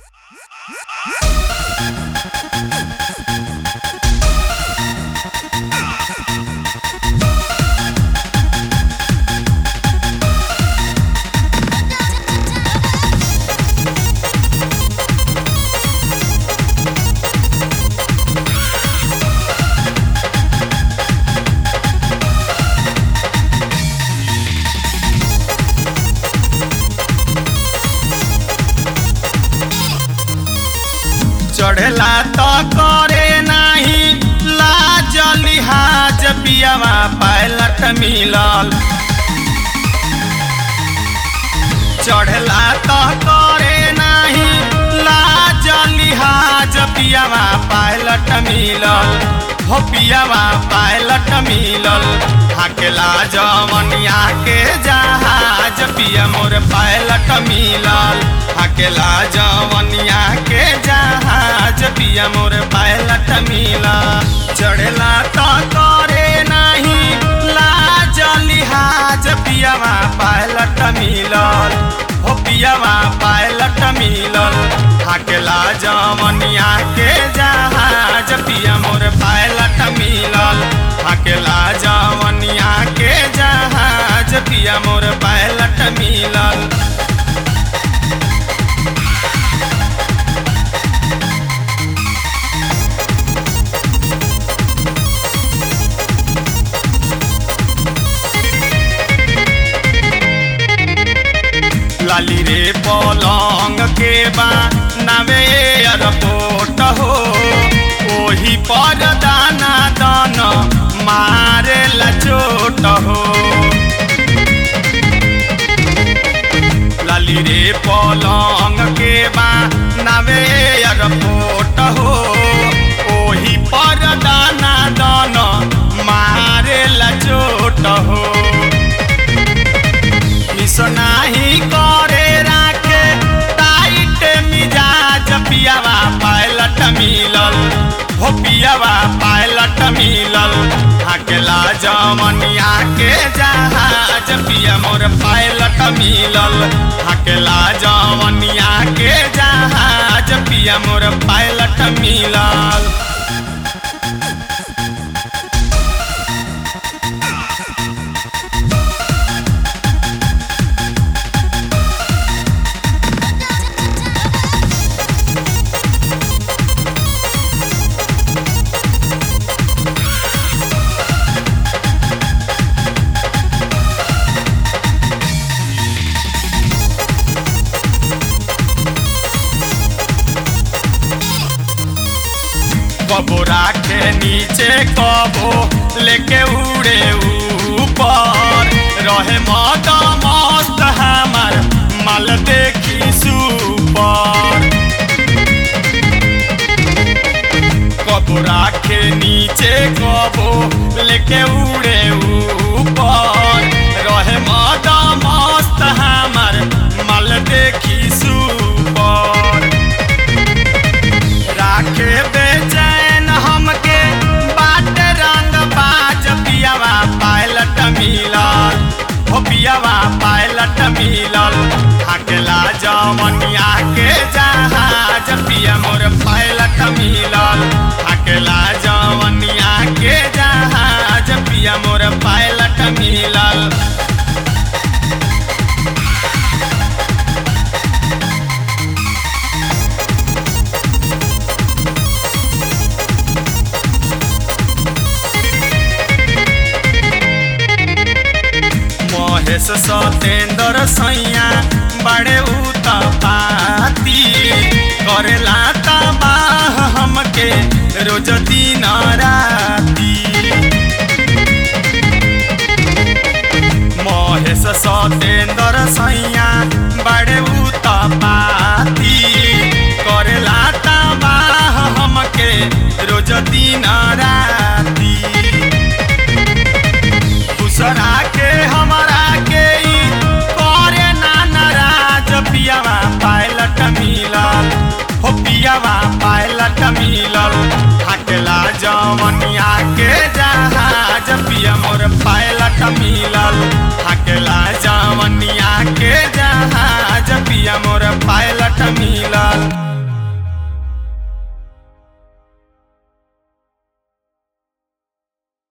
चढ़ेला तो करे नाही लाज लिहाज पियावा पायलट मिलल चढ़ेला तो करे नाही लाज लिहाज पियावा पायलट मिलल हो पियावा पायलट मिलल हाकेला जवनिया के जहाज पिया मोर पायलट मिलल हाकेला जवनिया के जहाज पिया मोर पायलट मिलल चढ़ेला तो करे नहीं लाज लिहाज पियावा पायलट मिलल हो पियावा पायलट मिलल हाकेला जवनिया के जहाज पिया मोर पायलट मिलल हाकेला जवनिया के जहाज पिया मोर पायलट मिलल लाली रे पलंग के बा नवे एयरपोर्ट हो ओही पर दाना दान मारे ला चोट हो लाली रे पलंग के बा नवे एयरपोर्ट हो ओही पर दाना दान मारे ला चोट हो नाही करे राखे टाइट मिजाज पियावा पायलट मिलल हो पियावा पायलट मिलल हाकेला जमनिया के जहाज पिया मोर पायलट मिलल हाकेला जमनिया के जहाज पिया मोर पायलट मिलल कबो राखे नीचे कबो लेके उड़े ऊपर रहे मद मस्त हमार माल देखी सुपर कबो राखे नीचे कबो लेके उड़े ऊपर रहे मद मस्त हमार माल देखी सुपर राखे बेचैन हमके बाट रंग बाज पियावा पायलट मिलल हो पियावा पायलट मिलल हाकेला जवनिया के जहाज पिया मोर पायलट मिलल हाकेला जवनिया के जहाज पिया मोर पायलट मिलल महेश सतेंद्र सैया बड़े उत पाती करेला तबाह हमके रोज दिन राती महेश सतेंद्र सैया बड़े उत पाती करेला तबाह हमके रोज दिन राती दूसरा के हमारा के करे ना नाराज पियावा पायलट मिलल हो पियावा पायलट मिलल हाकेला जवनिया के जहाज पिया मोर पायलट मिलल हाकेला जवनिया के जहाज पिया मोर पायलट मिलल